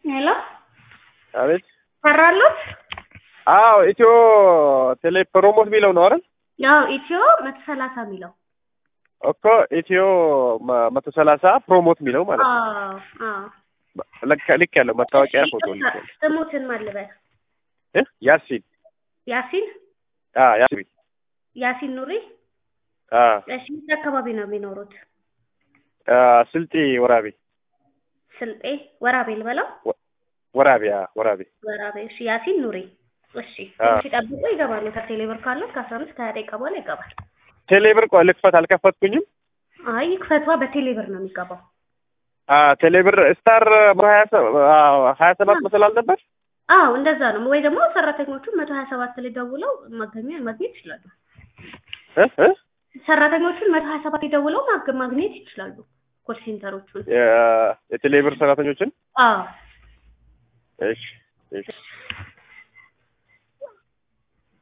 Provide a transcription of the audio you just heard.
ሄሎ አቤት። ሰራሉት? አዎ ኢትዮ ቴሌ ፕሮሞት የሚለው ነው አይደል? ያው ኢትዮ መቶ ሰላሳ የሚለው እኮ ኢትዮ መ- መቶ ሰላሳ ፕሮሞት የሚለው ማለት ነው። አዎ አዎ። ልክ ልክ ያለው መታወቂያ ፎቶ ልክ ያለው ስሙትን ማልበል እ ያሲን ያሲን አ ያሲን ያሲን ኑሪ። አ እሺ የት አካባቢ ነው የሚኖሩት? አ ስልጤ ወራቤ ስልጤ ወራቤ ልበለው? ወራቤ አ ወራቤ ወራቤ። እሺ ያሲን ኑሪ። እሺ አዎ። ትንሽ ይጠብቁ ይገባሉ። ከቴሌ ብር ካለው ከአስራ አምስት ከሀያ ደቂቃ በኋላ ይገባል። ቴሌ ብር ቆይ ልክፈት አልከፈትኩኝም። አይ ክፈቷ በቴሌ ብር ነው የሚገባው። አ ቴሌ ብር ስታር ሀያ ሰ- አ ሀያ ሰባት መሰላል ነበር። አዎ እንደዛ ነው። ወይ ደግሞ ሰራተኞቹ መቶ ሀያ ሰባት ላይ ደውለው ማገኘ- ማግኘት ይችላሉ። እ እ ሰራተኞቹን መቶ ሀያ ሰባት ላይ ደውለው ማግ- ማግኘት ይችላሉ። ኮል ሴንተሮቹን የ- የቴሌ ብር ሰራተኞችን አዎ እሺ እሺ